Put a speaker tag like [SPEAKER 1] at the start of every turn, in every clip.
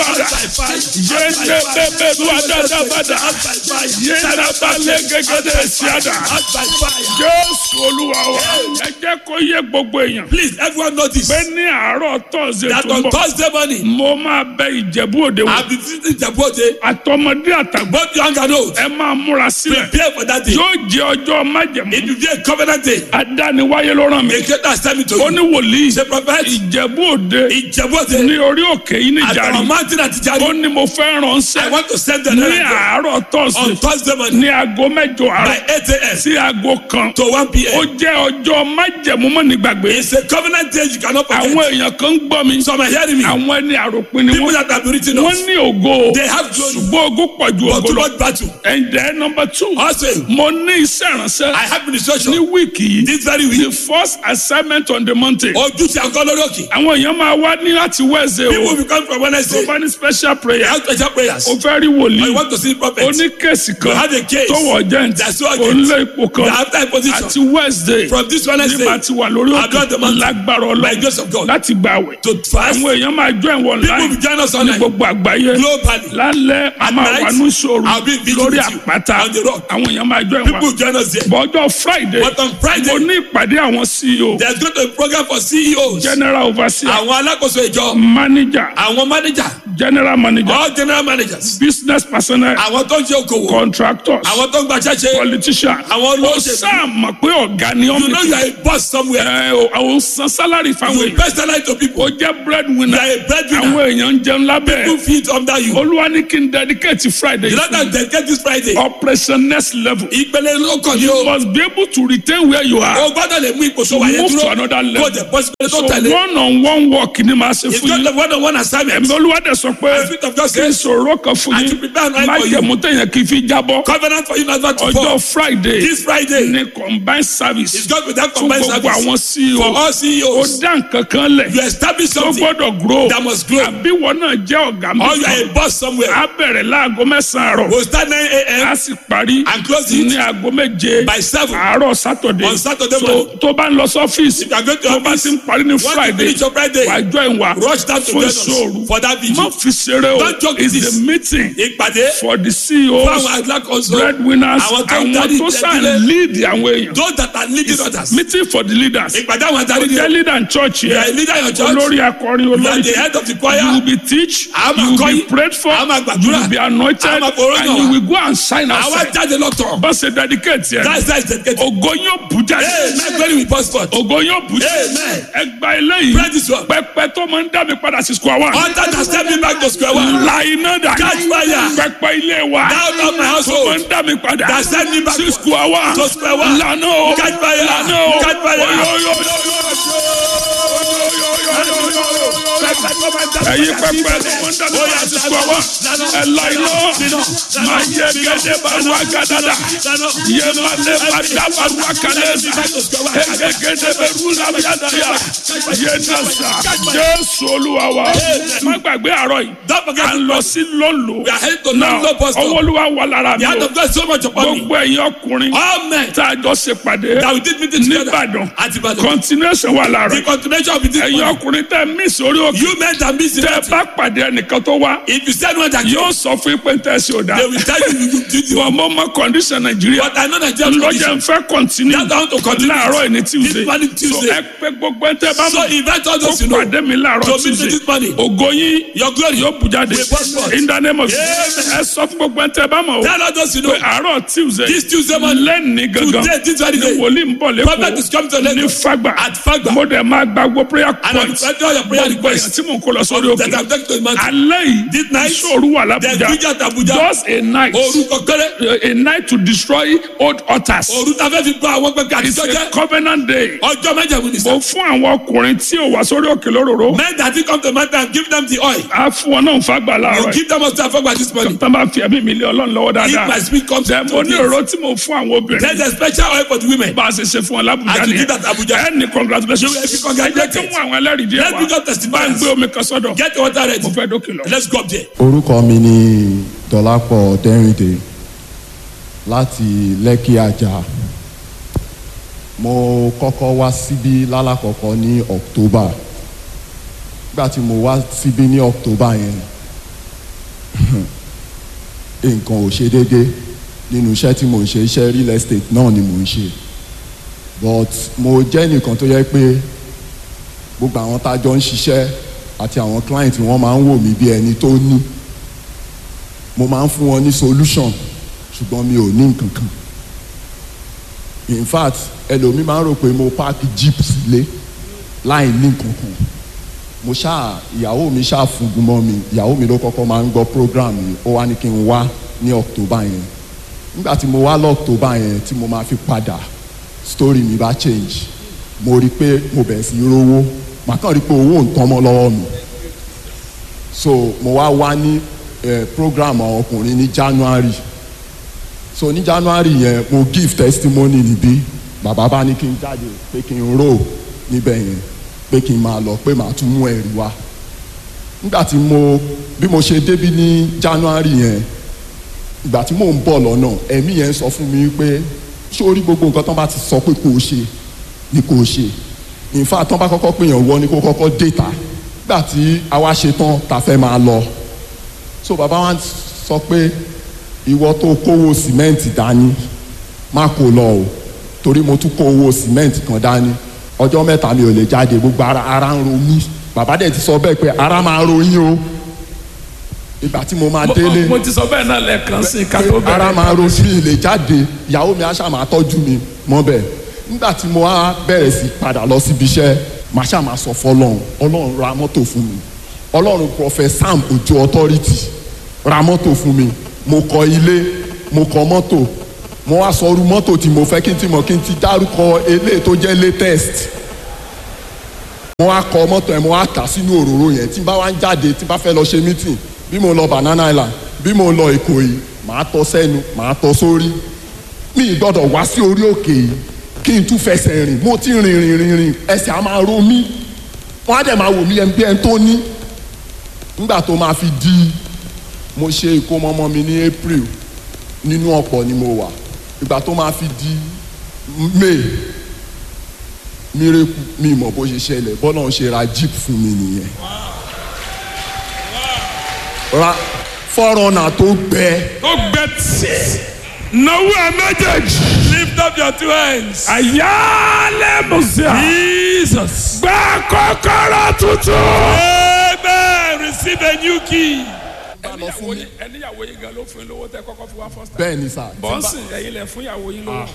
[SPEAKER 1] bada yéene bébé lu adada bada yéene balẹ̀ gẹ́gẹ́dẹ́ siada jésù olúwa wa ẹ jẹ́ kó yé gbogbo èèyàn
[SPEAKER 2] Please, everyone notice
[SPEAKER 1] pé ní àárọ̀ tọ́sídẹ̀ẹ́
[SPEAKER 2] that
[SPEAKER 1] tó ń
[SPEAKER 2] on
[SPEAKER 1] bọ̀
[SPEAKER 2] Thursday morning,
[SPEAKER 1] mo máa bẹ ìjẹ̀bú òde wò
[SPEAKER 2] I'll be visiting Jabote.
[SPEAKER 1] àtọmọdé àtàgbọ́
[SPEAKER 2] Both young and old,
[SPEAKER 1] ẹ máa múra sílẹ̀
[SPEAKER 2] prepare for that day.
[SPEAKER 1] yóò jẹ ọjọ́ májẹ̀mú
[SPEAKER 2] It will be a covenant day.
[SPEAKER 1] adániwáyé ló ràn mí
[SPEAKER 2] The creator has sent me to
[SPEAKER 1] ó
[SPEAKER 2] you.
[SPEAKER 1] ní wòlíì
[SPEAKER 2] Say, prophet,
[SPEAKER 1] ìjẹ̀bú òde
[SPEAKER 2] in Jabote,
[SPEAKER 1] ní orí òkè yìí ní
[SPEAKER 2] at
[SPEAKER 1] ìjàre
[SPEAKER 2] our mountain at
[SPEAKER 1] ó
[SPEAKER 2] Ijari,
[SPEAKER 1] ní mo fẹ́
[SPEAKER 2] I
[SPEAKER 1] ránṣẹ́
[SPEAKER 2] want to send the
[SPEAKER 1] ní
[SPEAKER 2] letter
[SPEAKER 1] àárọ̀
[SPEAKER 2] on
[SPEAKER 1] tọ́sídẹ̀ẹ́
[SPEAKER 2] Thursday morning
[SPEAKER 1] ní aago mẹ́jọ
[SPEAKER 2] by
[SPEAKER 1] àárọ̀
[SPEAKER 2] 8 a.m.
[SPEAKER 1] sí aago kan
[SPEAKER 2] to 1
[SPEAKER 1] ó
[SPEAKER 2] p.m.
[SPEAKER 1] jẹ́ ọjọ́ májẹ̀mú mọ́ nígbàgbé
[SPEAKER 2] It's a covenant day you cannot
[SPEAKER 1] àwọn
[SPEAKER 2] forget.
[SPEAKER 1] èèyàn kan ń gbọ́ mi
[SPEAKER 2] Some are hearing me.
[SPEAKER 1] àwọn ẹni àròpin ni
[SPEAKER 2] People
[SPEAKER 1] wọ́n
[SPEAKER 2] that have been written
[SPEAKER 1] wọ́n
[SPEAKER 2] off,
[SPEAKER 1] ní ògo
[SPEAKER 2] they have glory,
[SPEAKER 1] ṣùgbọ́n ogo pọ̀ ju
[SPEAKER 2] but
[SPEAKER 1] ògo
[SPEAKER 2] too
[SPEAKER 1] lọ
[SPEAKER 2] much battle.
[SPEAKER 1] ẹ̀ǹdẹ̀ nọmba two
[SPEAKER 2] Also,
[SPEAKER 1] mo ní iṣẹ́ ìránṣẹ́
[SPEAKER 2] I have
[SPEAKER 1] ní
[SPEAKER 2] ministration
[SPEAKER 1] wíìkì yìí
[SPEAKER 2] this very
[SPEAKER 1] the
[SPEAKER 2] week.
[SPEAKER 1] first assignment on the mountain
[SPEAKER 2] Ojúṣe àgọ́ lórí òkè.
[SPEAKER 1] àwọn èèyàn máa wá ní láti wẹ́ẹ̀sẹ̀
[SPEAKER 2] People
[SPEAKER 1] o
[SPEAKER 2] will come from
[SPEAKER 1] tó
[SPEAKER 2] Wednesday.
[SPEAKER 1] bá ní special
[SPEAKER 2] They
[SPEAKER 1] prayer
[SPEAKER 2] have special prayers.
[SPEAKER 1] o fẹ́ rí
[SPEAKER 2] I
[SPEAKER 1] wòlíì
[SPEAKER 2] want to see prophets.
[SPEAKER 1] o ní kéèsì
[SPEAKER 2] You
[SPEAKER 1] kan
[SPEAKER 2] have a case.
[SPEAKER 1] tó wọ̀ jẹ́ǹtì
[SPEAKER 2] That's so
[SPEAKER 1] o
[SPEAKER 2] urgent.
[SPEAKER 1] ń lé ipò kan
[SPEAKER 2] You have that position.
[SPEAKER 1] àti wednesday
[SPEAKER 2] From this Wednesday,
[SPEAKER 1] nígbà tí wà lórí
[SPEAKER 2] I've got the
[SPEAKER 1] òkè
[SPEAKER 2] mountain.
[SPEAKER 1] lágbára
[SPEAKER 2] by the grace
[SPEAKER 1] ọlọ́run
[SPEAKER 2] of God,
[SPEAKER 1] láti gbà wẹ̀
[SPEAKER 2] to fast.
[SPEAKER 1] àwọn èèyàn máa join wọn
[SPEAKER 2] People
[SPEAKER 1] láì
[SPEAKER 2] will join us
[SPEAKER 1] ní
[SPEAKER 2] online
[SPEAKER 1] gbogbo àgbáyé
[SPEAKER 2] globally.
[SPEAKER 1] lálẹ́ a máa
[SPEAKER 2] night,
[SPEAKER 1] wà ní ìṣòro
[SPEAKER 2] I'll be in vigil
[SPEAKER 1] lórí
[SPEAKER 2] with you
[SPEAKER 1] àpáta
[SPEAKER 2] on the rock.
[SPEAKER 1] àwọn èèyàn máa join
[SPEAKER 2] People
[SPEAKER 1] wa
[SPEAKER 2] will join us there.
[SPEAKER 1] bọ́jọ́ friday
[SPEAKER 2] But on Friday,
[SPEAKER 1] mo ní ìpàdé àwọn ceo
[SPEAKER 2] there's going to be a program for CEOs.
[SPEAKER 1] general overseer
[SPEAKER 2] Àwọn alákòóso ìjọ.
[SPEAKER 1] manager
[SPEAKER 2] Àwọn manager.
[SPEAKER 1] general manager
[SPEAKER 2] All general managers.
[SPEAKER 1] business personnel
[SPEAKER 2] Àwọn tó ń ṣe okòwò.
[SPEAKER 1] contractors
[SPEAKER 2] Àwọn tó ń gba ṣẹ́ṣe.
[SPEAKER 1] politician
[SPEAKER 2] Àwọn
[SPEAKER 1] ó
[SPEAKER 2] olóṣèlú.
[SPEAKER 1] sáà mọ̀ pé ọ̀gá ni
[SPEAKER 2] You know
[SPEAKER 1] ọ́n
[SPEAKER 2] you are a boss somewhere.
[SPEAKER 1] ẹ o àwọn san salary fáwọn
[SPEAKER 2] You
[SPEAKER 1] èèyàn
[SPEAKER 2] personalize to people.
[SPEAKER 1] ó jẹ́
[SPEAKER 2] You
[SPEAKER 1] breadwinner
[SPEAKER 2] are a breadwinner.
[SPEAKER 1] àwọn èèyàn ń jẹun lábẹ́
[SPEAKER 2] People feed under you.
[SPEAKER 1] olúwa ní kí n dedicate friday
[SPEAKER 2] You know that dedicate this Friday.
[SPEAKER 1] operation next level
[SPEAKER 2] Ìpele ló kàn ní
[SPEAKER 1] you
[SPEAKER 2] o.
[SPEAKER 1] must be able to retain where you are
[SPEAKER 2] O gbọ́dọ̀ lè mú ipò tó wà yẹn
[SPEAKER 1] move to
[SPEAKER 2] dúró.
[SPEAKER 1] another
[SPEAKER 2] Kó o
[SPEAKER 1] level
[SPEAKER 2] jẹ bọ́sibẹ́lẹ̀ tó
[SPEAKER 1] so
[SPEAKER 2] tẹ̀lé.
[SPEAKER 1] one on one work ni màá ṣe
[SPEAKER 2] It's
[SPEAKER 1] fún
[SPEAKER 2] not
[SPEAKER 1] yín
[SPEAKER 2] the one on one assignment.
[SPEAKER 1] ẹ̀mí olúwa dẹ̀ sọ pé
[SPEAKER 2] The Spirit of God
[SPEAKER 1] kí n
[SPEAKER 2] says,
[SPEAKER 1] sọ̀rọ̀ kan fún
[SPEAKER 2] And to
[SPEAKER 1] yín
[SPEAKER 2] prepare an eye
[SPEAKER 1] má
[SPEAKER 2] for you.
[SPEAKER 1] jẹ̀mú téèyàn kì í fi jábọ́
[SPEAKER 2] Covenant for you not to fall.
[SPEAKER 1] ọjọ́ friday
[SPEAKER 2] This Friday
[SPEAKER 1] ní combined service
[SPEAKER 2] is God with that
[SPEAKER 1] fún
[SPEAKER 2] combined
[SPEAKER 1] gbogbo
[SPEAKER 2] service.
[SPEAKER 1] àwọn
[SPEAKER 2] For
[SPEAKER 1] ceo
[SPEAKER 2] all
[SPEAKER 1] ó
[SPEAKER 2] CEOs,
[SPEAKER 1] dá nǹkan kan lẹ̀
[SPEAKER 2] you establish
[SPEAKER 1] tó
[SPEAKER 2] something
[SPEAKER 1] gbọ́dọ̀ grow
[SPEAKER 2] that must grow.
[SPEAKER 1] àbí wọn náà jẹ́ ọ̀gá mi
[SPEAKER 2] Or you are a boss somewhere.
[SPEAKER 1] á bẹ̀rẹ̀ láago mẹ́sàn-án àárọ̀
[SPEAKER 2] We'll start 9 a.m.
[SPEAKER 1] á sì parí
[SPEAKER 2] and close
[SPEAKER 1] ní
[SPEAKER 2] it
[SPEAKER 1] aago méje
[SPEAKER 2] by 7.
[SPEAKER 1] àárọ̀ sátọ̀dé
[SPEAKER 2] On Saturday
[SPEAKER 1] so
[SPEAKER 2] morning.
[SPEAKER 1] tó bá ń lọ sọ́fíìsì
[SPEAKER 2] If you are going to
[SPEAKER 1] tó bá
[SPEAKER 2] office,
[SPEAKER 1] ti ń parí ní
[SPEAKER 2] once you
[SPEAKER 1] friday
[SPEAKER 2] finish your Friday,
[SPEAKER 1] wàá join wa
[SPEAKER 2] rush down to
[SPEAKER 1] fún
[SPEAKER 2] join us
[SPEAKER 1] ìṣòro
[SPEAKER 2] for that
[SPEAKER 1] má
[SPEAKER 2] vigil.
[SPEAKER 1] fi ṣeré o
[SPEAKER 2] Don't joke
[SPEAKER 1] it's
[SPEAKER 2] with
[SPEAKER 1] the
[SPEAKER 2] this.
[SPEAKER 1] meeting
[SPEAKER 2] Ìpàdé
[SPEAKER 1] for the
[SPEAKER 2] fún
[SPEAKER 1] ceos
[SPEAKER 2] àwọn alákòóso.
[SPEAKER 1] breadwinners
[SPEAKER 2] Àwọn tó ń
[SPEAKER 1] àwọn
[SPEAKER 2] darí
[SPEAKER 1] tó sàn
[SPEAKER 2] ìtẹ́lẹ̀.
[SPEAKER 1] lead àwọn èèyàn
[SPEAKER 2] Those that are leading others.
[SPEAKER 1] meeting for the leaders
[SPEAKER 2] Ìpàdé àwọn adarí ni
[SPEAKER 1] jẹ́ leader in church
[SPEAKER 2] You are a
[SPEAKER 1] yẹn
[SPEAKER 2] leader in your church.
[SPEAKER 1] olórí akọrin
[SPEAKER 2] You are
[SPEAKER 1] olórí
[SPEAKER 2] the head of the
[SPEAKER 1] you will
[SPEAKER 2] choir.
[SPEAKER 1] be teach
[SPEAKER 2] A máa
[SPEAKER 1] you will
[SPEAKER 2] kọ́
[SPEAKER 1] be
[SPEAKER 2] yín.
[SPEAKER 1] prayed for
[SPEAKER 2] A máa
[SPEAKER 1] you
[SPEAKER 2] gbàdúrà.
[SPEAKER 1] will be anointed
[SPEAKER 2] A máa fọwọ́
[SPEAKER 1] and
[SPEAKER 2] yàn
[SPEAKER 1] you
[SPEAKER 2] wá.
[SPEAKER 1] will go and sign
[SPEAKER 2] Àwa
[SPEAKER 1] outside
[SPEAKER 2] jáde lọ́tọ̀.
[SPEAKER 1] bá ṣe dedicate yẹn
[SPEAKER 2] That's that is dedicated.
[SPEAKER 1] ògo yóò bù jáde
[SPEAKER 2] Hey, my glory will burst forth.
[SPEAKER 1] ògo yóò bù jáde
[SPEAKER 2] Amen.
[SPEAKER 1] ẹ gba eléyìí
[SPEAKER 2] Pray this one.
[SPEAKER 1] pẹpẹ tó máa ń dá mi padà sí square one
[SPEAKER 2] Altar that send me back to square one.
[SPEAKER 1] la iná dà
[SPEAKER 2] Catch fire.
[SPEAKER 1] pẹpẹ ilé wa
[SPEAKER 2] Down on my
[SPEAKER 1] tó máa
[SPEAKER 2] household.
[SPEAKER 1] ń dá mi padà
[SPEAKER 2] That send me back
[SPEAKER 1] sí square one
[SPEAKER 2] to square one.
[SPEAKER 1] lànà o
[SPEAKER 2] Catch fire.
[SPEAKER 1] lànà o
[SPEAKER 2] Catch fire.
[SPEAKER 1] ẹyin pẹpẹ tó máa ń dá mi padà sí square one ẹ la iná máa yẹ gẹdẹ bá wà gàdàdà yẹ má lè má dá bá wà kálẹ̀ ẹ gẹgẹdẹ bẹ rú làbíyàdà yà yẹ nà sà jésù olúwa wa má gbàgbé àárọ̀ yìí
[SPEAKER 2] Don't forget
[SPEAKER 1] à ń lọ sí lọ́lọ́
[SPEAKER 2] We are heading to
[SPEAKER 1] náà
[SPEAKER 2] London bus stop.
[SPEAKER 1] ọwọ́ olúwa wà lára mi
[SPEAKER 2] The hand
[SPEAKER 1] o
[SPEAKER 2] of God is so much upon me.
[SPEAKER 1] gbogbo ẹ̀yin ọkùnrin
[SPEAKER 2] All men
[SPEAKER 1] tá a jọ ṣe pàdé
[SPEAKER 2] that we did meeting together
[SPEAKER 1] nìbàdàn
[SPEAKER 2] at Ibadan.
[SPEAKER 1] continuation wà lára
[SPEAKER 2] The continuation of this
[SPEAKER 1] ẹ̀yin
[SPEAKER 2] morning.
[SPEAKER 1] ọkùnrin tẹ́ mí sórí òkè
[SPEAKER 2] You men that miss
[SPEAKER 1] tẹ́
[SPEAKER 2] it.
[SPEAKER 1] bá pàdé ẹnìkan tó wá
[SPEAKER 2] If you send one that
[SPEAKER 1] yóò sọ fún yín pé ń tẹ̀sí ò dáa
[SPEAKER 2] they will tell you you do the
[SPEAKER 1] wọ́n mọ̀ mọ́ condition nàìjíríà
[SPEAKER 2] But I know Nigeria
[SPEAKER 1] lọ́jà
[SPEAKER 2] condition.
[SPEAKER 1] ń fẹ́ continue
[SPEAKER 2] That's how to continue.
[SPEAKER 1] láàárọ̀ yìí ní tuesday
[SPEAKER 2] This morning
[SPEAKER 1] so
[SPEAKER 2] Tuesday.
[SPEAKER 1] ẹ pé gbogbo ẹ tẹ́ bá
[SPEAKER 2] So
[SPEAKER 1] mọ̀
[SPEAKER 2] invite all
[SPEAKER 1] kó
[SPEAKER 2] those you know.
[SPEAKER 1] pàdé mi láàárọ̀
[SPEAKER 2] To meet me
[SPEAKER 1] tuesday
[SPEAKER 2] this morning.
[SPEAKER 1] ògo yín
[SPEAKER 2] Your glory.
[SPEAKER 1] yóò bù jáde
[SPEAKER 2] Will burst forth.
[SPEAKER 1] in the name of
[SPEAKER 2] Amen.
[SPEAKER 1] Jesus ẹ sọ fún gbogbo ẹ tẹ́ bá mọ̀ o
[SPEAKER 2] Tell all those you know.
[SPEAKER 1] pé àárọ̀ tuesday
[SPEAKER 2] This Tuesday morning.
[SPEAKER 1] lẹ́ni gangan
[SPEAKER 2] Today, this very
[SPEAKER 1] ni
[SPEAKER 2] day.
[SPEAKER 1] wòlíì ń bọ̀
[SPEAKER 2] Prophet is coming to
[SPEAKER 1] lẹ́kọ̀ọ́ ní
[SPEAKER 2] Lagos.
[SPEAKER 1] fagba
[SPEAKER 2] At Fagba.
[SPEAKER 1] mo dẹ̀ máa gba gbogbo prayer
[SPEAKER 2] And I will
[SPEAKER 1] points
[SPEAKER 2] send all your prayer
[SPEAKER 1] gbogbo èèyàn
[SPEAKER 2] requests.
[SPEAKER 1] tí mò ń kó lọ sórí
[SPEAKER 2] That
[SPEAKER 1] òkè
[SPEAKER 2] I'm taking to the mountain.
[SPEAKER 1] alẹ́
[SPEAKER 2] This
[SPEAKER 1] yìí
[SPEAKER 2] night,
[SPEAKER 1] ìṣòro wà
[SPEAKER 2] There's
[SPEAKER 1] lábújá
[SPEAKER 2] preacher at Abuja.
[SPEAKER 1] just a night
[SPEAKER 2] Orúkọ kéré.
[SPEAKER 1] a night to destroy old altars
[SPEAKER 2] Òru ta fẹ́ fi gbọ́ àwọn pẹ̀pẹ̀
[SPEAKER 1] it's
[SPEAKER 2] àtijọ́
[SPEAKER 1] a
[SPEAKER 2] jẹ́.
[SPEAKER 1] covenant day
[SPEAKER 2] Ọjọ́ méje wù ní
[SPEAKER 1] mo
[SPEAKER 2] sẹ́.
[SPEAKER 1] fún àwọn ọkùnrin tí ò wá sórí òkè lóróró
[SPEAKER 2] Men that did come to the mountain and give them the oil.
[SPEAKER 1] á fún wọn náà fagbà
[SPEAKER 2] You
[SPEAKER 1] láàárọ̀ yìí
[SPEAKER 2] give them also afọ́gbà this morning.
[SPEAKER 1] tán bá fi ẹ̀mí mi lé ọlọ́run lọ́wọ́
[SPEAKER 2] If
[SPEAKER 1] dáadáa
[SPEAKER 2] my spirit comes
[SPEAKER 1] Then
[SPEAKER 2] to
[SPEAKER 1] mo ní
[SPEAKER 2] this.
[SPEAKER 1] ọ̀rọ̀ tí mo fún àwọn obìnrin
[SPEAKER 2] There's a special oil for the women.
[SPEAKER 1] bá a ṣe ṣe fún ọ lábùjá
[SPEAKER 2] As you
[SPEAKER 1] nìyẹn
[SPEAKER 2] did at Abuja.
[SPEAKER 1] ẹ ní congratulations
[SPEAKER 2] You will be
[SPEAKER 1] ẹ jẹ́
[SPEAKER 2] congratulated.
[SPEAKER 1] kí wọ́n àwọn ẹlẹ́rìí díẹ̀
[SPEAKER 2] Let me
[SPEAKER 1] wá
[SPEAKER 2] just testify.
[SPEAKER 1] bá ń gbé omi kan sọ́dọ̀
[SPEAKER 2] Get your water ready.
[SPEAKER 1] mo fẹ́ dókè lọ.
[SPEAKER 2] Let's go up there.
[SPEAKER 3] orúkọ mi ni dọlápọ̀ dẹ́rìndé láti lẹ́kì àjà mo kọ́kọ́ wá síbí lálàkọ́kọ́ ní october nígbà tí mo wá síbí ní october yẹn nǹkan ò ṣe déédé nínú iṣẹ́ tí mò ń ṣe iṣẹ́ real estate náà ni mò ń ṣe but mo jẹ́ nìkan tó yẹ pé gbogbo àwọn tá a jọ ń ṣiṣẹ́ àti àwọn client wọn máa ń wò mí bí ẹni tó ní mo máa ń fún wọn ní solution ṣùgbọ́n mi ò ní nǹkan kan in fact ẹlòmíì máa ń rò pé mo park jeep sílé láì ní nǹkan kan mo ṣáà ìyàwó mi ṣáà fúngun mọ́ mi ìyàwó mi ló kọ́kọ́ máa ń gbọ́ program yìí ó wá ní kí n wá ní october yẹn nígbà tí mo wá lọ october yẹn tí mo máa fi padà story mi bá change mo rí i pé mo bẹ̀rẹ̀ sí í rówó màá kàn rí i pé owó ń tán mọ́ lọ́wọ́ mi so mo wá wá ní eh, program àwọn ọkùnrin ní january so ní january yẹn mo give testimony níbí bàbá bá ní kí n jáde pé kí n rò níbẹ̀ yẹn pé kí n máa lọ pé màá tún mú ẹ̀rí wá nígbà tí mo bí mo ṣe débí ní january yẹn ìgbà tí mò ń bọ̀ lọ́nà ẹ̀mí yẹn sọ fún mi pé sórí gbogbo nǹkan tó bá ti sọ pé kò ṣe ni kò ṣe in fact tó bá kọ́kọ́ pèèyàn wọ ni kó kọ́kọ́ déta nígbà tí àwa ṣe tán ta fẹ́ máa lọ so bàbá wa sọ pé ìwọ tó kówó sìmẹ́ǹtì dání má kó lọ o torí mo tún kó owó sìmẹ́ǹtì kan dání ọjọ́ mẹ́ta mi ò lè jáde gbogbo ara ara ń ro mí bàbá dẹ̀ ti sọ bẹ́ẹ̀ pé ara máa ro yín o ìgbà tí mo máa délé
[SPEAKER 1] mo ti sọ bẹ́ẹ̀ náà lẹ́ẹ̀kan sí i ká tó
[SPEAKER 3] pé ara máa ro sí ilé jáde ìyàwó mi aṣá máa tọ́jú mi mọ́ bẹ́ẹ̀ nígbà tí mo wá bẹ̀rẹ̀ sí padà lọ síbi iṣẹ́ màá ṣá máa sọ fọlọ́run ọlọ́run ra mọ́tò fún mi ọlọ́run prophet sam ojo authority ra mọ́tò fún mi mo kọ́ ilé mo kọ́ mọ́tò mo wá sọ irú mọ́tò tí mo fẹ́ kí n ti mọ̀ kí n ti dárúkọ eléyìí tó jẹ́ latest mo wá kọ́ mọ́tò yẹn mo wá kà sínú òróró yẹn tí n bá wá ń jáde tí n bá fẹ́ lọ ṣe meeting bí mo lọ banana island bí mo lọ èkó yìí màá tọ́ sẹ́nu màá tọ́ sórí mi ì gbọ́dọ̀ wá sí orí òkè yìí kí n tún fẹsẹ̀ rìn mo ti rìn rìn rìn rìn ẹsẹ̀ á máa ro mí wọ́n á dẹ̀ máa wò mí ẹni bí ẹni tó ní nígbà tó máa fi di mo ṣe ìkómọ ọmọ mi ní april nínú ọ̀pọ̀ ni mo wà ìgbà tó máa fi di may mírèkù mi mọ̀ bó ṣe ṣẹlẹ̀ bọ́lá ń ṣe ra jeep fún mi nìyẹn ra fọ́rọ̀nà tó gbẹ
[SPEAKER 1] ó gbẹ tí náwó ẹ méjèèjì
[SPEAKER 2] Lift up your two hands.
[SPEAKER 1] àyálẹ̀ mùsíà
[SPEAKER 2] Jesus.
[SPEAKER 1] gbà kọ́kọ́rọ́ tuntun.
[SPEAKER 2] Amen. Receive a new key.
[SPEAKER 1] ẹníyàwó yín ẹníyàwó yín gan ló fún yín lówó tẹ kọ́kọ́ fi wá first time.
[SPEAKER 3] bẹ́ẹ̀ ni sà
[SPEAKER 1] bọ́ǹsì ẹ̀yin lẹ̀ fún ìyàwó yín lówó.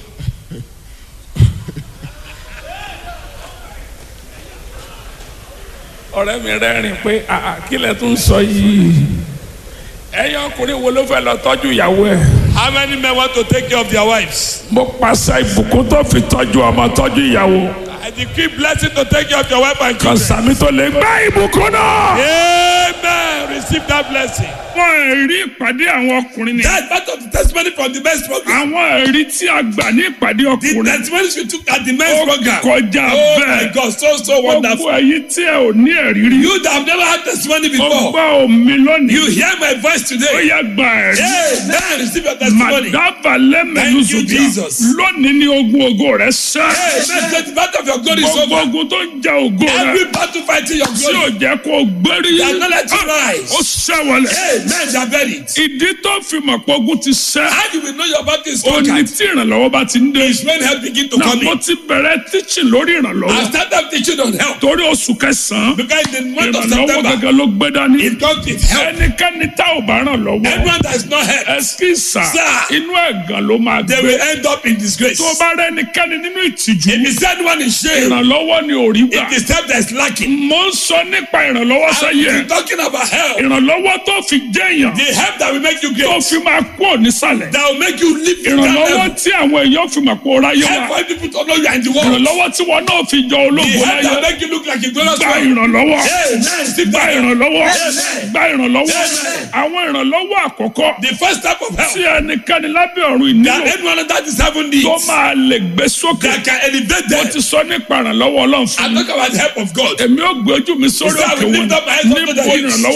[SPEAKER 1] ọ̀rẹ́ mi rẹ́rìn pé àà kí lẹ̀ tún sọ yìí ẹ̀yin ọkùnrin wo ló fẹ́ lọ tọ́jú ìyàwó ẹ̀.
[SPEAKER 2] How many men want to take care of their wives?
[SPEAKER 1] mo pàṣẹ ìbùkún tó fi tọ́jú ọmọ tọ́jú ìyàwó
[SPEAKER 2] I decree blessing to take care of your wife and
[SPEAKER 1] kan
[SPEAKER 2] children.
[SPEAKER 1] sàmì tó lè gbá ìbùkún náà.
[SPEAKER 2] Amen. Receive that blessing.
[SPEAKER 1] àwọn ẹ̀rí ìpàdé àwọn ọkùnrin ni.
[SPEAKER 2] That's part of the testimony from the men's program.
[SPEAKER 1] àwọn ẹ̀rí tí a gbà ní ìpàdé
[SPEAKER 2] The
[SPEAKER 1] ọkùnrin.
[SPEAKER 2] testimonies we took at the men's
[SPEAKER 1] ó
[SPEAKER 2] program.
[SPEAKER 1] kọjá
[SPEAKER 2] Oh my
[SPEAKER 1] bẹ́ẹ̀.
[SPEAKER 2] God, so so
[SPEAKER 1] gbogbo
[SPEAKER 2] wonderful.
[SPEAKER 1] ẹ̀yin tí ẹ ò ní ẹ̀rí rí.
[SPEAKER 2] You that have never had testimony
[SPEAKER 1] mo
[SPEAKER 2] before,
[SPEAKER 1] gbọ́ omi lónìí.
[SPEAKER 2] you hear my voice
[SPEAKER 1] ó
[SPEAKER 2] today.
[SPEAKER 1] yẹ gba ẹ̀rí.
[SPEAKER 2] Amen. Receive your testimony.
[SPEAKER 1] Màdàbà lẹ́mẹ̀lú
[SPEAKER 2] Thank you,
[SPEAKER 1] zùbíà.
[SPEAKER 2] Jesus.
[SPEAKER 1] Lónìí ni ogun ògo rẹ̀ sẹ́.
[SPEAKER 2] Amen. Get the battle of your glory is
[SPEAKER 1] Gbogbo
[SPEAKER 2] over.
[SPEAKER 1] ogun tó ń ja ògo rẹ̀.
[SPEAKER 2] Every battle fighting your
[SPEAKER 1] Tí ò
[SPEAKER 2] glory.
[SPEAKER 1] jẹ́ kó o gbérí.
[SPEAKER 2] They are not let you rise.
[SPEAKER 1] Ó sẹ́wọ̀lẹ̀.
[SPEAKER 2] Amen. They are buried.
[SPEAKER 1] Ìdí tó fi mọ̀ pé ogun ti sẹ́.
[SPEAKER 2] How do we know your battle is
[SPEAKER 1] Ó ní
[SPEAKER 2] conquered?
[SPEAKER 1] tí ìrànlọ́wọ́ bá ti ń dé.
[SPEAKER 2] Is when help begin to
[SPEAKER 1] Náà
[SPEAKER 2] come
[SPEAKER 1] mo
[SPEAKER 2] in.
[SPEAKER 1] ti bẹ̀rẹ̀ teaching lórí
[SPEAKER 2] I
[SPEAKER 1] ìrànlọ́wọ́.
[SPEAKER 2] started teaching on help
[SPEAKER 1] Torí oṣù kẹsàn-án.
[SPEAKER 2] because in the month of
[SPEAKER 1] Ìrànlọ́wọ́
[SPEAKER 2] September,
[SPEAKER 1] gẹ́gẹ́ ló gbé dání.
[SPEAKER 2] it comes with help.
[SPEAKER 1] Ẹnikẹ́ni tá ò bá ràn lọ́wọ́.
[SPEAKER 2] Everyone that is not helped,
[SPEAKER 1] Ẹsikísà
[SPEAKER 2] Sir.
[SPEAKER 1] inú ẹ̀gàn ló máa
[SPEAKER 2] they
[SPEAKER 1] gbé.
[SPEAKER 2] will end up in disgrace.
[SPEAKER 1] Tó o bá rẹ́ ẹnikẹ́ni nínú ìtìjú.
[SPEAKER 2] If you send one in shame,
[SPEAKER 1] Ìrànlọ́wọ́ ni ò rí gbà.
[SPEAKER 2] it is help that is lacking.
[SPEAKER 1] Mo ń sọ nípa ìrànlọ́wọ́
[SPEAKER 2] I'm
[SPEAKER 1] sẹ́yẹ.
[SPEAKER 2] talking about help.
[SPEAKER 1] Ìrànlọ́wọ́ tó fi jẹ́yàn.
[SPEAKER 2] The help that will make you
[SPEAKER 1] Tó
[SPEAKER 2] great,
[SPEAKER 1] fi máa kú ònísàlẹ̀.
[SPEAKER 2] that will make you live in that
[SPEAKER 1] Ìrànlọ́wọ́
[SPEAKER 2] level.
[SPEAKER 1] tí àwọn èèyàn fi mọ̀ pé ó ráyé
[SPEAKER 2] Help
[SPEAKER 1] wá.
[SPEAKER 2] for people to know you are in the world.
[SPEAKER 1] Ìrànlọ́wọ́ tí wọn náà fi jọ
[SPEAKER 2] The
[SPEAKER 1] ológun
[SPEAKER 2] help that
[SPEAKER 1] láyé.
[SPEAKER 2] make you look like a glorious
[SPEAKER 1] Gba
[SPEAKER 2] man.
[SPEAKER 1] ìrànlọ́wọ́.
[SPEAKER 2] Amen. Receive
[SPEAKER 1] Gba
[SPEAKER 2] that help.
[SPEAKER 1] ìrànlọ́wọ́.
[SPEAKER 2] Amen.
[SPEAKER 1] Gba ìrànlọ́wọ́.
[SPEAKER 2] Amen.
[SPEAKER 1] Àwọn ìrànlọ́wọ́ àkọ́kọ́
[SPEAKER 2] The first type of
[SPEAKER 1] tí
[SPEAKER 2] help
[SPEAKER 1] ẹnikẹ́ni lábẹ́ ọ̀run
[SPEAKER 2] that
[SPEAKER 1] ìnílò
[SPEAKER 2] anyone that is having needs
[SPEAKER 1] tó máa lè gbé sókè.
[SPEAKER 2] that can elevate
[SPEAKER 1] Mo
[SPEAKER 2] them.
[SPEAKER 1] ti sọ nípa ìrànlọ́wọ́ ọlọ́run fún
[SPEAKER 2] I'm
[SPEAKER 1] mi.
[SPEAKER 2] talking about the help of God.
[SPEAKER 1] Èmi ó gbé ojú mi sórí
[SPEAKER 2] He said, I
[SPEAKER 1] òkè
[SPEAKER 2] will
[SPEAKER 1] wọn.
[SPEAKER 2] lift up my hands unto the
[SPEAKER 1] Níbo
[SPEAKER 2] hills.
[SPEAKER 1] ìrànlọ́wọ́ mi yóò
[SPEAKER 2] From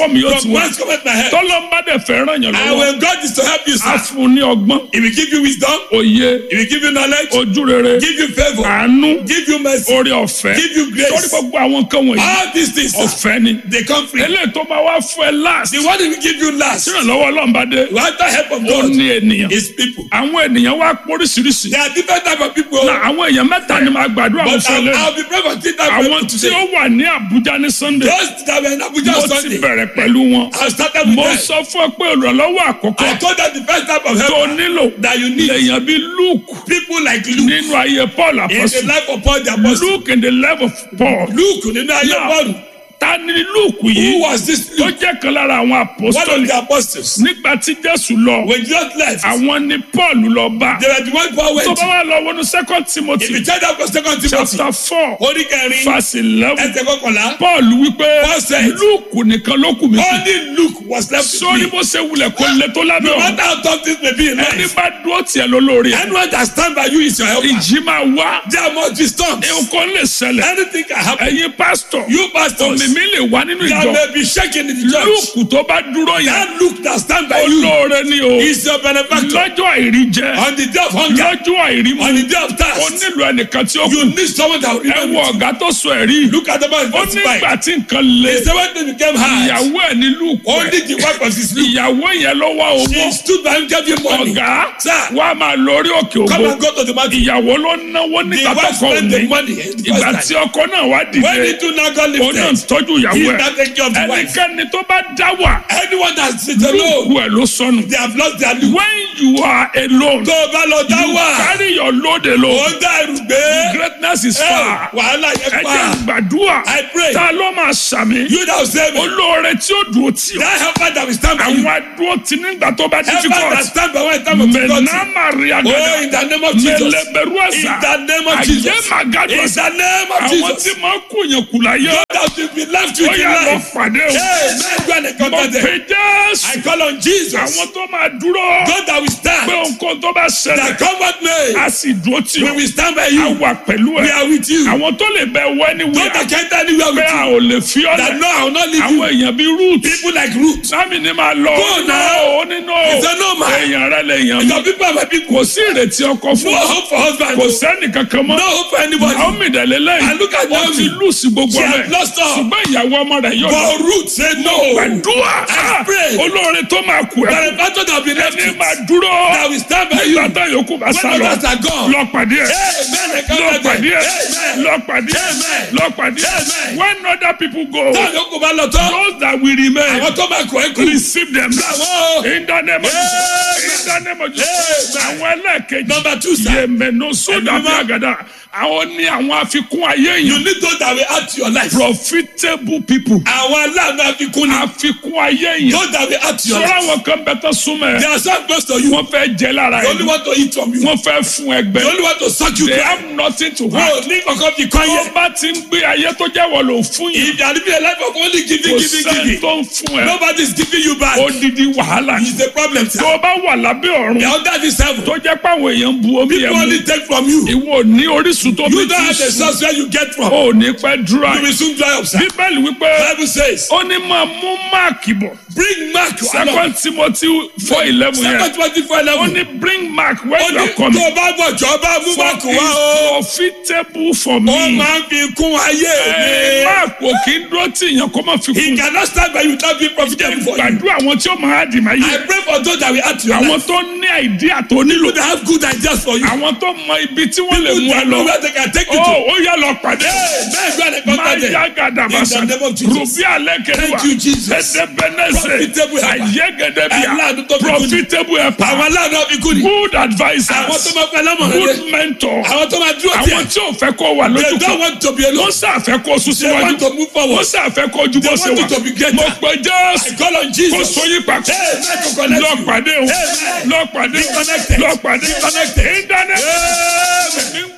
[SPEAKER 1] sí wọn
[SPEAKER 2] Once come my head.
[SPEAKER 1] tọ́lọ́mbà dẹ̀ fẹ́ràn yàn
[SPEAKER 2] And
[SPEAKER 1] lọ́wọ́
[SPEAKER 2] when God is to help you,
[SPEAKER 1] á
[SPEAKER 2] sir,
[SPEAKER 1] fún un ní ọgbọ́n
[SPEAKER 2] He will give you wisdom,
[SPEAKER 1] òye
[SPEAKER 2] He will give you knowledge,
[SPEAKER 1] ojú rere
[SPEAKER 2] give you favor,
[SPEAKER 1] àánú
[SPEAKER 2] give you mercy,
[SPEAKER 1] orí ọ̀fẹ́
[SPEAKER 2] give you
[SPEAKER 1] torí
[SPEAKER 2] grace.
[SPEAKER 1] gbogbo àwọn nǹkan wọ̀nyí
[SPEAKER 2] All these things, sir,
[SPEAKER 1] ọ̀fẹ́ ni
[SPEAKER 2] they come free.
[SPEAKER 1] eléyìí tó máa wá fún ẹ last
[SPEAKER 2] The one He will give you last,
[SPEAKER 1] ìrànlọ́wọ́ ọlọ́mbà dé
[SPEAKER 2] without the help of
[SPEAKER 1] ó
[SPEAKER 2] God,
[SPEAKER 1] ní ènìyàn
[SPEAKER 2] is people.
[SPEAKER 1] àwọn ènìyàn wá póríṣiríṣi
[SPEAKER 2] There are different type of people.
[SPEAKER 1] na àwọn èèyàn mẹ́ta ni màá gbàdúrà wọn
[SPEAKER 2] But
[SPEAKER 1] fún ẹ
[SPEAKER 2] I'll,
[SPEAKER 1] lẹ́nu
[SPEAKER 2] I'll be praying for three type of
[SPEAKER 1] àwọn
[SPEAKER 2] people
[SPEAKER 1] tí ó
[SPEAKER 2] today.
[SPEAKER 1] wà ní Àbújá ní Sunday
[SPEAKER 2] Those that were in Abuja
[SPEAKER 1] mo
[SPEAKER 2] on
[SPEAKER 1] ti
[SPEAKER 2] Sunday,
[SPEAKER 1] bẹ̀rẹ̀ pẹ̀lú wọn
[SPEAKER 2] I started with
[SPEAKER 1] mo
[SPEAKER 2] them.
[SPEAKER 1] sọ fún ẹ pé ìrànlọ́wọ́ àkọ́kọ́
[SPEAKER 2] I told them the first type of
[SPEAKER 1] tó
[SPEAKER 2] help
[SPEAKER 1] nílò
[SPEAKER 2] that you need
[SPEAKER 1] lèèyàn bíi Luke
[SPEAKER 2] people like Luke
[SPEAKER 1] nínú ayé Paul
[SPEAKER 2] in the
[SPEAKER 1] apọ́sù
[SPEAKER 2] life of Paul the apostle.
[SPEAKER 1] Luke in the life of Paul
[SPEAKER 2] Luke nínú ayé
[SPEAKER 1] Now,
[SPEAKER 2] Paul.
[SPEAKER 1] ta ni Luke
[SPEAKER 2] Who
[SPEAKER 1] yìí
[SPEAKER 2] was this
[SPEAKER 1] tó
[SPEAKER 2] Luke?
[SPEAKER 1] jẹ́ kan lára àwọn
[SPEAKER 2] One of
[SPEAKER 1] apostoli
[SPEAKER 2] the apostles.
[SPEAKER 1] nígbà tí Jésù lọ
[SPEAKER 2] When Jesus left,
[SPEAKER 1] àwọn ni Paul lọ bá
[SPEAKER 2] they were the one Paul
[SPEAKER 1] tó
[SPEAKER 2] went
[SPEAKER 1] bá
[SPEAKER 2] to.
[SPEAKER 1] wà lọ wọnú second
[SPEAKER 2] If
[SPEAKER 1] Timothy
[SPEAKER 2] you check that for second Timothy,
[SPEAKER 1] chapter four
[SPEAKER 2] orí kẹrin,
[SPEAKER 1] verse eleven
[SPEAKER 2] ẹsẹ̀ kọkànlá,
[SPEAKER 1] Paul wípé
[SPEAKER 2] Paul said,
[SPEAKER 1] Luke nìkan ló kù mí kù
[SPEAKER 2] only Luke was left with
[SPEAKER 1] sórí
[SPEAKER 2] me.
[SPEAKER 1] bó ṣe wulẹ̀ kó lè tó lábẹ́
[SPEAKER 2] No
[SPEAKER 1] ọ̀hún
[SPEAKER 2] matter how tough things may be in
[SPEAKER 1] ẹni
[SPEAKER 2] life,
[SPEAKER 1] bá dúró tiẹ̀ lólórí ẹ̀
[SPEAKER 2] anyone that stand by you is your helper.
[SPEAKER 1] ìjì máa wá
[SPEAKER 2] There must be storms.
[SPEAKER 1] nǹkan lè ṣẹlẹ̀
[SPEAKER 2] Anything can happen.
[SPEAKER 1] ẹ̀yin pásítọ̀
[SPEAKER 2] You pastors,
[SPEAKER 1] òmìmí lè wá nínú
[SPEAKER 2] there
[SPEAKER 1] ìjọ
[SPEAKER 2] may be shaking in the church.
[SPEAKER 1] Luke tó bá dúró yẹn
[SPEAKER 2] That Luke that stand by you
[SPEAKER 1] olóore ni o
[SPEAKER 2] is your benefactor.
[SPEAKER 1] lọ́jọ́ àìrí jẹ
[SPEAKER 2] On the day of hunger,
[SPEAKER 1] lọ́jọ́ àìrí mu
[SPEAKER 2] on the day of
[SPEAKER 1] ó
[SPEAKER 2] thirst,
[SPEAKER 1] nílò ẹnìkan tí ó kù
[SPEAKER 2] you need someone that will
[SPEAKER 1] ẹ
[SPEAKER 2] remember.
[SPEAKER 1] wo ọ̀gá tó sọ ẹ̀rí
[SPEAKER 2] Look at the man
[SPEAKER 1] ó
[SPEAKER 2] in
[SPEAKER 1] nígbà
[SPEAKER 2] 45.
[SPEAKER 1] tí nǹkan le
[SPEAKER 2] He said when they became hard,
[SPEAKER 1] ìyàwó ẹ̀ ní Luke
[SPEAKER 2] only the wife was his Luke.
[SPEAKER 1] ìyàwó yẹn ló wá owó
[SPEAKER 2] She stood by him, gave him money.
[SPEAKER 1] ọ̀gá
[SPEAKER 2] Sir,
[SPEAKER 1] wa máa lórí òkè
[SPEAKER 2] come
[SPEAKER 1] ògo
[SPEAKER 2] and go to the market.
[SPEAKER 1] ìyàwó ló náwó
[SPEAKER 2] The
[SPEAKER 1] nígbà tó
[SPEAKER 2] wife
[SPEAKER 1] kọ
[SPEAKER 2] spent the
[SPEAKER 1] òní
[SPEAKER 2] money the
[SPEAKER 1] ìgbà
[SPEAKER 2] first
[SPEAKER 1] tí
[SPEAKER 2] time.
[SPEAKER 1] ọkọ náà wá
[SPEAKER 2] When
[SPEAKER 1] dìde
[SPEAKER 2] he do now got
[SPEAKER 1] òun náà
[SPEAKER 2] lifted,
[SPEAKER 1] tọ́jú
[SPEAKER 2] he
[SPEAKER 1] ìyàwó ẹ̀
[SPEAKER 2] now take care of the wife.
[SPEAKER 1] ẹnikẹ́ni tó bá dá wà
[SPEAKER 2] Anyone that sits alone,
[SPEAKER 1] lóògùn ẹ̀ ló sọnù
[SPEAKER 2] they have lost their Luke.
[SPEAKER 1] when you are alone
[SPEAKER 2] Tó o bá lọ dá
[SPEAKER 1] you
[SPEAKER 2] wà,
[SPEAKER 1] carry your load alone
[SPEAKER 2] ó dá ẹrù gbé.
[SPEAKER 1] greatness is
[SPEAKER 2] Ẹ,
[SPEAKER 1] far
[SPEAKER 2] Wàhálà
[SPEAKER 1] ẹ
[SPEAKER 2] yẹn
[SPEAKER 1] jẹ́
[SPEAKER 2] pa.
[SPEAKER 1] gbàdúrà
[SPEAKER 2] I pray.
[SPEAKER 1] ta ló máa ṣàmì
[SPEAKER 2] You that will save me.
[SPEAKER 1] olóore tí ó dùn ó tì ọ́
[SPEAKER 2] That helper that will stand by you.
[SPEAKER 1] àwọn adúró tí nígbà tó bá
[SPEAKER 2] Helper that
[SPEAKER 1] difficult
[SPEAKER 2] stand by when time of difficulty.
[SPEAKER 1] mẹ̀nà maria
[SPEAKER 2] Oh,
[SPEAKER 1] gada
[SPEAKER 2] in the name of Jesus.
[SPEAKER 1] mẹlẹbẹrù
[SPEAKER 2] In
[SPEAKER 1] ẹ̀sà
[SPEAKER 2] the name of
[SPEAKER 1] ayé
[SPEAKER 2] Jesus.
[SPEAKER 1] màgàdù
[SPEAKER 2] In
[SPEAKER 1] ẹ̀sà
[SPEAKER 2] the name of
[SPEAKER 1] àwọn tí
[SPEAKER 2] Jesus.
[SPEAKER 1] máa kú yẹn kù láyé
[SPEAKER 2] God that will be left
[SPEAKER 1] ó
[SPEAKER 2] with
[SPEAKER 1] yà
[SPEAKER 2] in
[SPEAKER 1] lọ
[SPEAKER 2] life.
[SPEAKER 1] pàdé o
[SPEAKER 2] Hey, man, go and
[SPEAKER 1] mo
[SPEAKER 2] encounter them.
[SPEAKER 1] pè jésù
[SPEAKER 2] I call on Jesus.
[SPEAKER 1] àwọn tó máa dúró
[SPEAKER 2] God that will
[SPEAKER 1] pé
[SPEAKER 2] stand.
[SPEAKER 1] nǹkan tó bá ṣẹlẹ̀
[SPEAKER 2] That come what may.
[SPEAKER 1] a sì dúró tì
[SPEAKER 2] We
[SPEAKER 1] ọ́
[SPEAKER 2] will stand by
[SPEAKER 1] a
[SPEAKER 2] you.
[SPEAKER 1] wà pẹ̀lú
[SPEAKER 2] We
[SPEAKER 1] ẹ̀
[SPEAKER 2] are with you.
[SPEAKER 1] àwọn tó lè bẹ wọ ẹni
[SPEAKER 2] God
[SPEAKER 1] wíwá
[SPEAKER 2] that can't anywhere
[SPEAKER 1] pé
[SPEAKER 2] with
[SPEAKER 1] a
[SPEAKER 2] you.
[SPEAKER 1] ò lè fi ọ́
[SPEAKER 2] That
[SPEAKER 1] lẹ̀
[SPEAKER 2] no, I will not leave
[SPEAKER 1] àwọn
[SPEAKER 2] you.
[SPEAKER 1] èèyàn bíi root
[SPEAKER 2] People like Ruth.
[SPEAKER 1] sámi ni máa lọ
[SPEAKER 2] Go now.
[SPEAKER 1] ó nínú
[SPEAKER 2] He said, no, man.
[SPEAKER 1] èèyàn rẹ lè yàn
[SPEAKER 2] Your
[SPEAKER 1] mí
[SPEAKER 2] people are my people.
[SPEAKER 1] kò sí ìrètí ọkọ fún
[SPEAKER 2] No
[SPEAKER 1] ọ
[SPEAKER 2] hope for husband.
[SPEAKER 1] kò sẹ́ni kankan mọ́
[SPEAKER 2] No hope for anybody.
[SPEAKER 1] Naomi dẹ̀lẹ́ lẹ́yìn
[SPEAKER 2] And look at
[SPEAKER 1] ó
[SPEAKER 2] Naomi.
[SPEAKER 1] ti lùsì gbogbo
[SPEAKER 2] She
[SPEAKER 1] rẹ̀
[SPEAKER 2] had lost all.
[SPEAKER 1] ṣùgbọ́n ìyàwó ọmọ rẹ̀ yóò lọ
[SPEAKER 2] But Ruth said no.
[SPEAKER 1] gbàdúrà
[SPEAKER 2] I pray.
[SPEAKER 1] olóore tó máa kú
[SPEAKER 2] That
[SPEAKER 1] ẹ
[SPEAKER 2] the battle that will be left
[SPEAKER 1] ẹni
[SPEAKER 2] with,
[SPEAKER 1] máa dúró
[SPEAKER 2] that will stand by you.
[SPEAKER 1] nígbà tá yòókù bá
[SPEAKER 2] When
[SPEAKER 1] sá lọ
[SPEAKER 2] others are gone.
[SPEAKER 1] lọ pàdé ẹ
[SPEAKER 2] Amen.
[SPEAKER 1] lọ
[SPEAKER 2] Encounter them.
[SPEAKER 1] pàdé ẹ
[SPEAKER 2] Amen.
[SPEAKER 1] lọ pàdé ẹ
[SPEAKER 2] Amen.
[SPEAKER 1] lọ pàdé ẹ
[SPEAKER 2] Amen.
[SPEAKER 1] when other people go
[SPEAKER 2] Táwọn yòókù bá lọ tán.
[SPEAKER 1] those that will remain
[SPEAKER 2] Àwọn tó máa kọ̀ ẹ́ kú.
[SPEAKER 1] receive them
[SPEAKER 2] Àwọn.
[SPEAKER 1] in the name of
[SPEAKER 2] Amen.
[SPEAKER 1] in the name of Jesus
[SPEAKER 2] Amen.
[SPEAKER 1] àwọn ẹlẹ́ẹ̀kejì
[SPEAKER 2] Number two, sir.
[SPEAKER 1] yèmẹ̀nù sódà
[SPEAKER 2] Ẹ̀mí
[SPEAKER 1] bí
[SPEAKER 2] mímọ́.
[SPEAKER 1] àgàdà àwọn ní àwọn àfikún ayé
[SPEAKER 2] You
[SPEAKER 1] yìí
[SPEAKER 2] need those that will add to your life.
[SPEAKER 1] profitable people
[SPEAKER 2] Àwọn aláàánú àfikún ni.
[SPEAKER 1] àfikún ayé yìí
[SPEAKER 2] Those that will add to your
[SPEAKER 1] sọ́ra
[SPEAKER 2] life.
[SPEAKER 1] àwọn kan bẹ tó súnmọ́
[SPEAKER 2] They
[SPEAKER 1] ẹ
[SPEAKER 2] are so close to you.
[SPEAKER 1] wọ́n fẹ́ jẹ lára
[SPEAKER 2] They
[SPEAKER 1] ẹ
[SPEAKER 2] only want to eat from you.
[SPEAKER 1] wọ́n fẹ́ fún
[SPEAKER 2] They
[SPEAKER 1] ẹgbẹ́
[SPEAKER 2] only want to suck you
[SPEAKER 1] they
[SPEAKER 2] dry.
[SPEAKER 1] have nothing to
[SPEAKER 2] Wọ́n
[SPEAKER 1] hide
[SPEAKER 2] ò ní kankan fi kọ́
[SPEAKER 1] tó
[SPEAKER 2] yẹ.
[SPEAKER 1] bá ti ń gbé ayé tó jẹ́ wọ̀ ló fún yìí
[SPEAKER 2] If you are living a life of only giving,
[SPEAKER 1] kò
[SPEAKER 2] giving,
[SPEAKER 1] sẹ́ni
[SPEAKER 2] giving,
[SPEAKER 1] tó ń fún ẹ
[SPEAKER 2] nobody is giving you back.
[SPEAKER 1] odidi wàhálà
[SPEAKER 2] It's a problem, sir.
[SPEAKER 1] tó o bá wà lábẹ́ ọ̀run
[SPEAKER 2] The under this heaven,
[SPEAKER 1] tó jẹ́ pé àwọn èèyàn ń bu omi
[SPEAKER 2] people
[SPEAKER 1] yẹn
[SPEAKER 2] only
[SPEAKER 1] mu
[SPEAKER 2] take from you.
[SPEAKER 1] ìwọ ò ní orísun tó bí
[SPEAKER 2] You don't
[SPEAKER 1] ti
[SPEAKER 2] have the
[SPEAKER 1] sùn
[SPEAKER 2] source where you get from.
[SPEAKER 1] ó ní pẹ́ dúrà
[SPEAKER 2] You will soon dry up, sir.
[SPEAKER 1] bíbélì wípé
[SPEAKER 2] Bible says,
[SPEAKER 1] ó ní máa mú máàkì bọ̀
[SPEAKER 2] bring Mark.
[SPEAKER 1] second timothy four eleven
[SPEAKER 2] Second
[SPEAKER 1] yẹn
[SPEAKER 2] twenty four
[SPEAKER 1] ó
[SPEAKER 2] eleven.
[SPEAKER 1] ní bring mark when
[SPEAKER 2] Ó
[SPEAKER 1] you
[SPEAKER 2] ní
[SPEAKER 1] are coming
[SPEAKER 2] tó o bá bọ̀ jọ bá mú
[SPEAKER 1] for
[SPEAKER 2] Mark wá o.
[SPEAKER 1] it's profitable for
[SPEAKER 2] Ó
[SPEAKER 1] me
[SPEAKER 2] máa ń fi kún ayé
[SPEAKER 1] Ẹ,
[SPEAKER 2] mi.
[SPEAKER 1] mark ò kí ń dúró tí èèyàn kó máa fi
[SPEAKER 2] He
[SPEAKER 1] kún
[SPEAKER 2] cannot stand by you without being profitable for you.
[SPEAKER 1] gbàdúrà àwọn tí ó máa dì máa
[SPEAKER 2] I
[SPEAKER 1] yé
[SPEAKER 2] pray for those that will add to your
[SPEAKER 1] àwọn
[SPEAKER 2] life.
[SPEAKER 1] tó ní àìdíà tó nílò
[SPEAKER 2] People that have good ideas for you.
[SPEAKER 1] àwọn tó mọ ibi tí wọ́n lè
[SPEAKER 2] People
[SPEAKER 1] mú ẹ
[SPEAKER 2] that know
[SPEAKER 1] lọ
[SPEAKER 2] where they can take you
[SPEAKER 1] ó
[SPEAKER 2] to.
[SPEAKER 1] ó yá lọ pàdé
[SPEAKER 2] Amen. Go and
[SPEAKER 1] máa
[SPEAKER 2] encounter
[SPEAKER 1] yá
[SPEAKER 2] them.
[SPEAKER 1] gàdàbàṣà
[SPEAKER 2] In the name of Jesus.
[SPEAKER 1] rùbí alẹ́ kẹwàá
[SPEAKER 2] Thank you, Jesus.
[SPEAKER 1] ẹ̀ẹ́dẹ́gbẹ̀nẹ́sẹ̀
[SPEAKER 2] Profitable helper.
[SPEAKER 1] àyẹ́gẹ́dẹ́bíà
[SPEAKER 2] Aláàánú tó fi kú ni.
[SPEAKER 1] profitable helper
[SPEAKER 2] Àwọn aláàánú àfikún ni.
[SPEAKER 1] good advisers
[SPEAKER 2] Àwọn tó máa fẹ́ lámọ̀ràn
[SPEAKER 1] good
[SPEAKER 2] rẹ̀.
[SPEAKER 1] mentor
[SPEAKER 2] Àwọn tó máa dúró
[SPEAKER 1] àwọn
[SPEAKER 2] tiẹ̀.
[SPEAKER 1] tí ò fẹ́ kó wà
[SPEAKER 2] They
[SPEAKER 1] lójú
[SPEAKER 2] don't
[SPEAKER 1] kan
[SPEAKER 2] want to be alone.
[SPEAKER 1] wọ́n sàfẹ́ kó sún
[SPEAKER 2] They want to
[SPEAKER 1] síwájú
[SPEAKER 2] move
[SPEAKER 1] wọ́n
[SPEAKER 2] forward.
[SPEAKER 1] sàfẹ́ kó ju bó
[SPEAKER 2] They
[SPEAKER 1] ṣe
[SPEAKER 2] want
[SPEAKER 1] wà
[SPEAKER 2] you to be greater.
[SPEAKER 1] mo pe
[SPEAKER 2] I
[SPEAKER 1] jésù
[SPEAKER 2] call on
[SPEAKER 1] kó
[SPEAKER 2] Jesus.
[SPEAKER 1] sóyún papọ̀
[SPEAKER 2] Amen. To connect
[SPEAKER 1] lọ
[SPEAKER 2] you.
[SPEAKER 1] pàdé o
[SPEAKER 2] Amen.
[SPEAKER 1] lọ pàdé
[SPEAKER 2] Be connected.
[SPEAKER 1] lọ pàdé
[SPEAKER 2] Be connected.
[SPEAKER 1] ìdáná
[SPEAKER 2] Amen.
[SPEAKER 1] mi ń gbọ́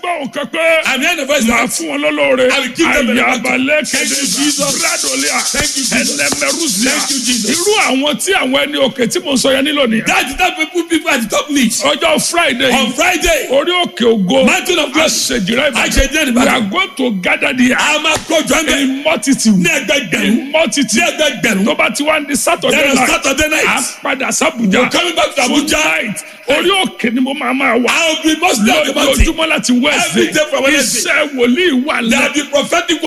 [SPEAKER 1] gbọ́ nǹkan pé
[SPEAKER 2] I'm hearing the voice
[SPEAKER 1] màá
[SPEAKER 2] now.
[SPEAKER 1] fún wọn lọ́lọ́ọ̀rẹ́
[SPEAKER 2] I will give them the
[SPEAKER 1] àyàbalẹ̀
[SPEAKER 2] Thank
[SPEAKER 1] kéde
[SPEAKER 2] you, Jesus.
[SPEAKER 1] bradolia
[SPEAKER 2] Thank you, Jesus.
[SPEAKER 1] ẹnẹmẹrúzia
[SPEAKER 2] Thank you, Jesus.
[SPEAKER 1] irú àwọn tí àwọn ẹni òkè tí mo sọ yẹn nílò nìyẹn
[SPEAKER 2] That's the type of people people at the top need.
[SPEAKER 1] ọjọ́ friday
[SPEAKER 2] On Friday,
[SPEAKER 1] orí òkè ògo
[SPEAKER 2] Mountain of Glory.
[SPEAKER 1] àṣejìrẹ́
[SPEAKER 2] Àṣejìrẹ́
[SPEAKER 1] we
[SPEAKER 2] Ìbàdàn.
[SPEAKER 1] are going to gather there
[SPEAKER 2] a máa kọjú ẹgbẹ́
[SPEAKER 1] in multitude
[SPEAKER 2] ní ẹgbẹgbẹ̀rún
[SPEAKER 1] in multitude
[SPEAKER 2] ní ẹgbẹgbẹ̀rún.
[SPEAKER 1] tó bá ti wá ní saturday
[SPEAKER 2] Then on
[SPEAKER 1] night
[SPEAKER 2] Saturday
[SPEAKER 1] à
[SPEAKER 2] night,
[SPEAKER 1] ń padà sábùjá
[SPEAKER 2] we're coming back to Abuja.
[SPEAKER 1] tonight orí òkè ni mo máa máa wà
[SPEAKER 2] I will be mostly at the mountain.
[SPEAKER 1] lójoojúmọ́ láti
[SPEAKER 2] Every
[SPEAKER 1] wednesday
[SPEAKER 2] day from Wednesday.
[SPEAKER 1] iṣẹ́ wòlíì wà
[SPEAKER 2] There
[SPEAKER 1] lẹ́
[SPEAKER 2] will be prophetic